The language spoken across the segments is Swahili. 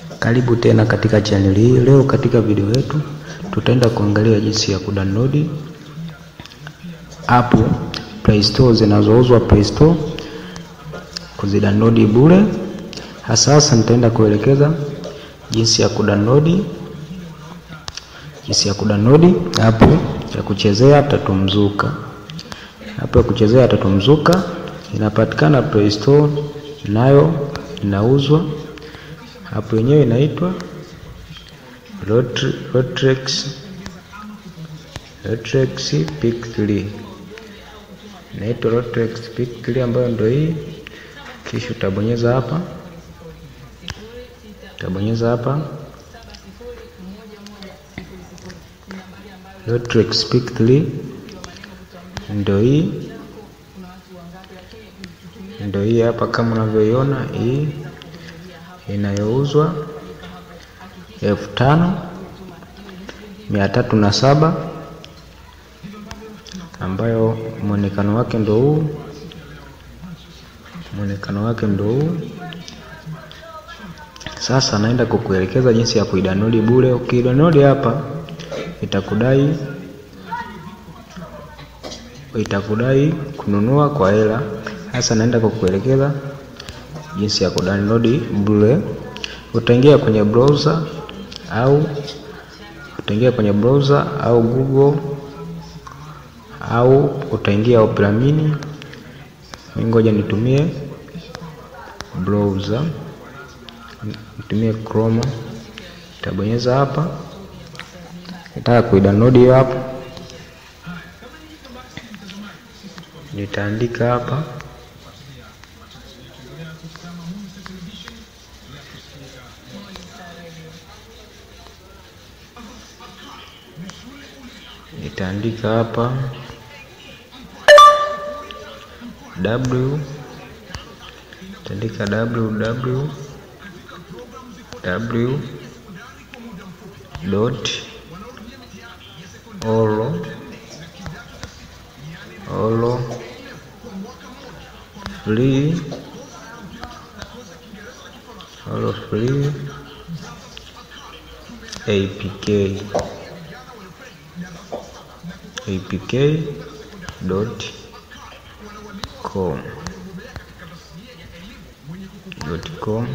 Karibu tena katika channel hii. Leo katika video yetu tutaenda kuangalia jinsi ya kudownload app Play Store zinazouzwa Play Store, kuzidownload bure. Hasa hasa nitaenda kuelekeza jinsi ya kudownload jinsi ya kudownload app ya kuchezea Tatu Mzuka. App ya kuchezea Tatu Mzuka inapatikana Play Store, nayo inauzwa. App yenyewe inaitwa Lotrex Lotrex Pick 3 inaitwa Lotrex Pick 3 ambayo ndio hii. Kisha utabonyeza hapa, utabonyeza hapa Lotrex Pick 3 ndio hii, ndio hii hapa kama unavyoiona hii inayouzwa elfu tano mia tatu na saba ambayo mwonekano wake ndo huu, mwonekano wake ndo huu. Sasa naenda kukuelekeza jinsi ya kuidownload bure. Ukidownload hapa itakudai itakudai kununua kwa hela. Sasa naenda kukuelekeza jinsi ya kudownload bure. Utaingia kwenye browser au utaingia kwenye browser au Google au utaingia Opera Mini. Ngoja nitumie browser, nitumie Chrome. Nitabonyeza hapa, nataka kuidownload hiyo hapo, nitaandika hapa nitaandika hapa w nitaandika www w dot olo olo free olo free apk apk dot com dot com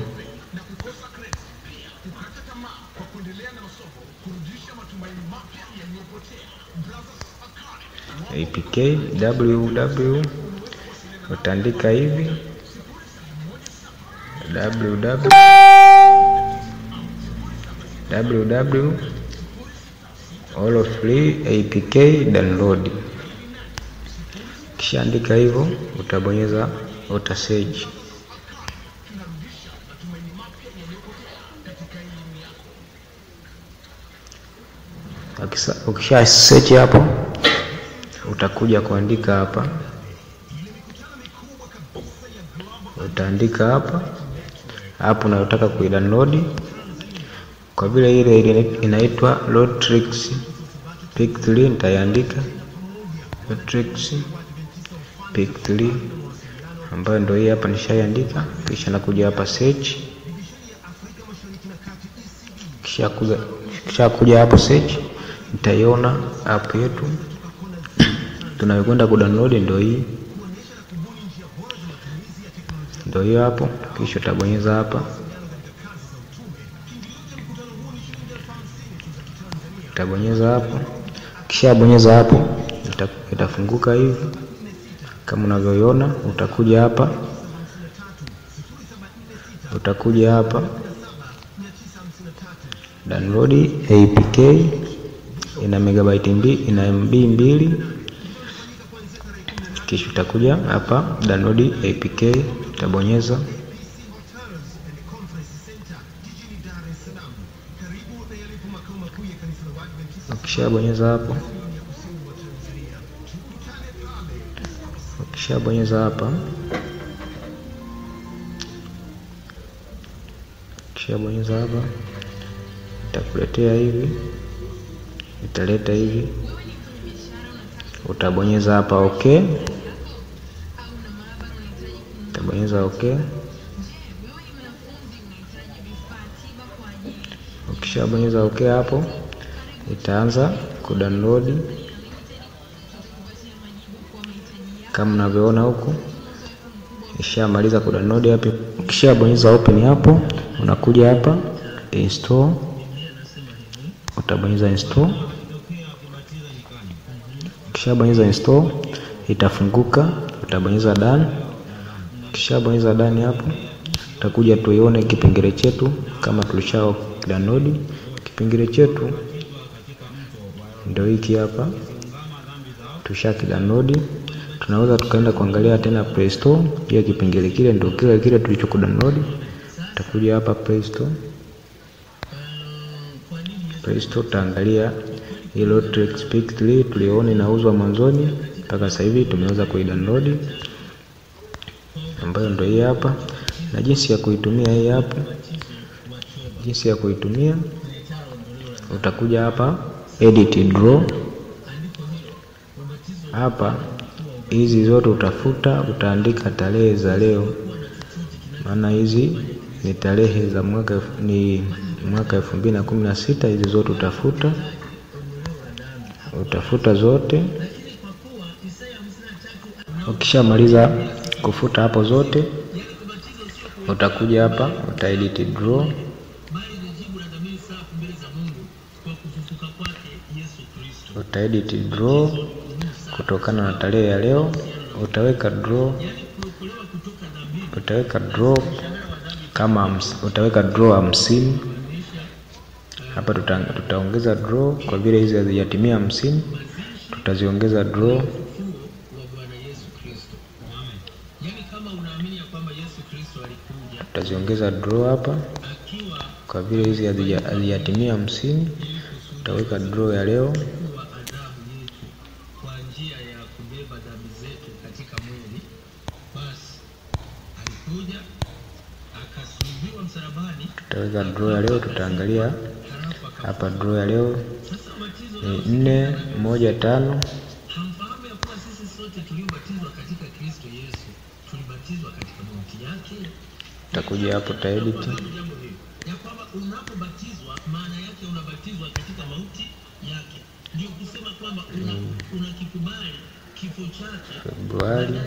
apk www utaandika hivi www www all free apk download. Kisha andika hivyo, utabonyeza uta search. Ukisha search hapo, utakuja kuandika hapa, utaandika hapa hapo unayotaka kuidownload kwa vile ile inaitwa Lotrex Pick 3 nitaiandika Lotrex Pick 3 ambayo ndio hii hapa nishaiandika. Kisha nakuja hapa search, kisha kuja kisha kuja hapo search, nitaiona app yetu tunayokwenda kudownload ndio hii, ndio hiyo hapo. Kisha utabonyeza hapa utabonyeza hapo, kisha bonyeza hapo, itafunguka hivi kama unavyoiona. Utakuja hapa, utakuja hapa download apk, ina megabyte mbili, ina MB mbili. Kisha utakuja hapa download apk, utabonyeza Ukishabonyeza hapo, ukishabonyeza hapa, ukishabonyeza hapa, itakuletea hivi, italeta hivi, utabonyeza hapa okay, utabonyeza okay. Ukishabonyeza okay hapo itaanza kudownload kama mnavyoona huku ishamaliza kudownload hapo. Ukishabonyeza open hapo, unakuja hapa install, utabonyeza install. Ukishabonyeza install itafunguka, utabonyeza done. Ukishabonyeza done hapo, utakuja tuione kipengele chetu kama tulisha download. Kipengele chetu ndio hiki hapa, tusha download tunaweza tukaenda kuangalia tena Play Store. Pia kipengele kile ndio kile kile tulicho download. Utakuja hapa Play Store, Play Store utaangalia hilo Speak 3 tuliona inauzwa mwanzoni mpaka sasa hivi tumeweza kuidownload, ambayo ndio hii hapa, na jinsi ya kuitumia hii hapa. Jinsi ya kuitumia utakuja hapa edit draw hapa hizi zote utafuta, utaandika tarehe za leo, maana hizi ni tarehe za mwaka ni mwaka elfu mbili na kumi na sita. Hizi zote utafuta, utafuta zote. Ukishamaliza kufuta hapo zote, utakuja hapa uta edit draw uta edit draw kutokana na tarehe ya leo utaweka draw, utaweka draw kama utaweka draw hamsini hapa. Tuta, tutaongeza draw kwa vile hizi hazijatimia hamsini, tutaziongeza draw tutaziongeza draw hapa kwa vile hizi hazijatimia hamsini, utaweka draw ya leo tutaweka draw ya leo. Tutaangalia hapa draw ya leo ni nne moja tano. Utakuja hapo ta edit Februari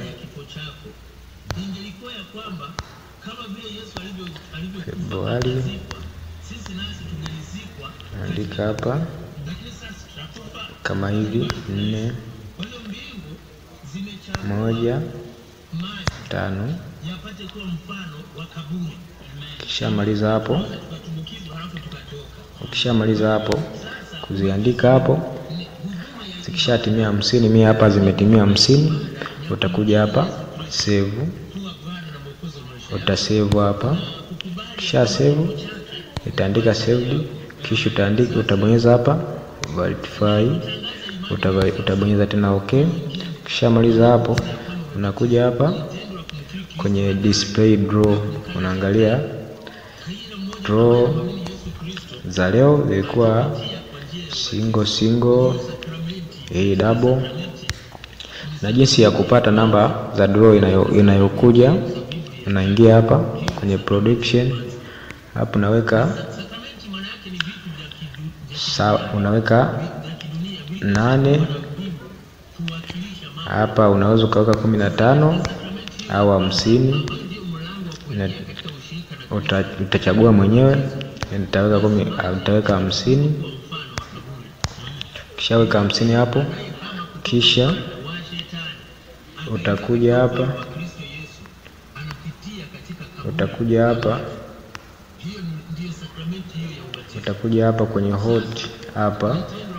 Februari, andika hapa kama hivi nne moja tano. Ukishamaliza hapo, ukishamaliza hapo kuziandika hapo, zikishatimia hamsini, mimi hapa zimetimia hamsini, utakuja hapa save utasave hapa, kisha save itaandika saved, kisha utaandika utabonyeza hapa verify, utabonyeza tena okay. Kisha maliza hapo, unakuja hapa kwenye display draw, unaangalia draw za leo zilikuwa single single, hii double, na jinsi ya kupata namba za draw inayokuja inayo unaingia hapa kwenye production hapo, unaweka sa, unaweka nane hapa, unaweza ukaweka kumi na tano au hamsini, uta, utachagua mwenyewe. Nitaweka kumi, nitaweka hamsini. Kishaweka hamsini hapo, kisha utakuja hapa utakuja hapa utakuja hapa kwenye hot hapa.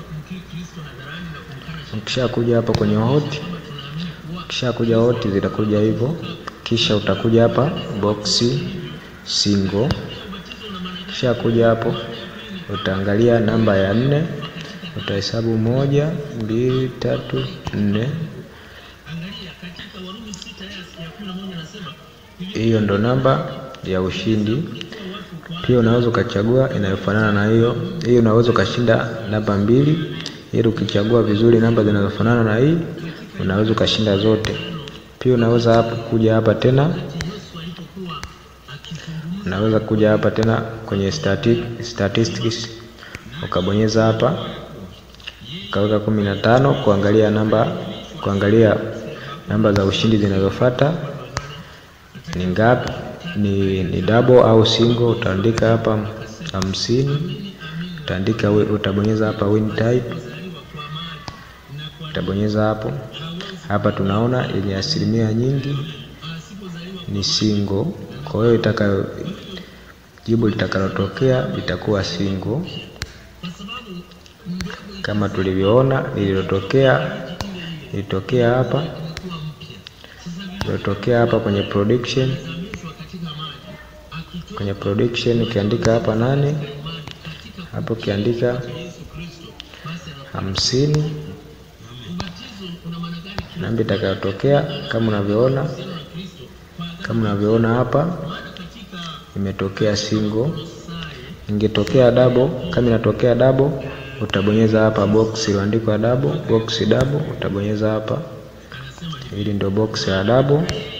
Ukishakuja hapa kwenye hot, ukishakuja hot zitakuja hivyo, kisha utakuja hapa box single. Ukishakuja hapo utaangalia namba ya nne, utahesabu moja, mbili, tatu, nne. Hiyo ndo namba ya ushindi. Pia unaweza ukachagua inayofanana na hiyo hiyo, unaweza ukashinda namba mbili, ili ukichagua vizuri namba zinazofanana na hii unaweza ukashinda zote. Pia unaweza hapo kuja hapa tena unaweza kuja hapa tena kwenye stati, statistics ukabonyeza hapa ukaweka kumi na tano kuangalia namba kuangalia namba za ushindi zinazofuata ni ngapi, ni, ni double au single. Utaandika hapa hamsini, utaandika utabonyeza hapa win type, utabonyeza hapo. Hapa tunaona yenye asilimia nyingi ni single, kwa hiyo itakayo jibu litakalotokea litakuwa single kama tulivyoona lililotokea lilitokea hapa lilitokea hapa kwenye prediction kwenye prediction ukiandika hapa nane hapo ukiandika hamsini namba itakayotokea kama unavyoona kama unavyoona hapa imetokea single. Ingetokea double, kama inatokea double utabonyeza hapa box iliyoandikwa double, box double utabonyeza hapa. Hili ndio box ya double.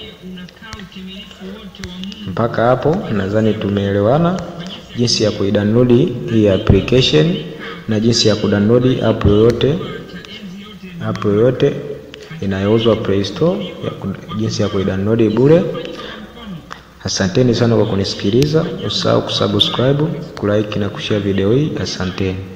Mpaka hapo nadhani tumeelewana jinsi ya kuidownload hii application na jinsi ya kudownload app yoyote app yoyote inayouzwa Play Store ya jinsi ya kuidownload bure. Asanteni sana kwa kunisikiliza. Usahau kusubscribe, kulike na kushare video hii. Asanteni.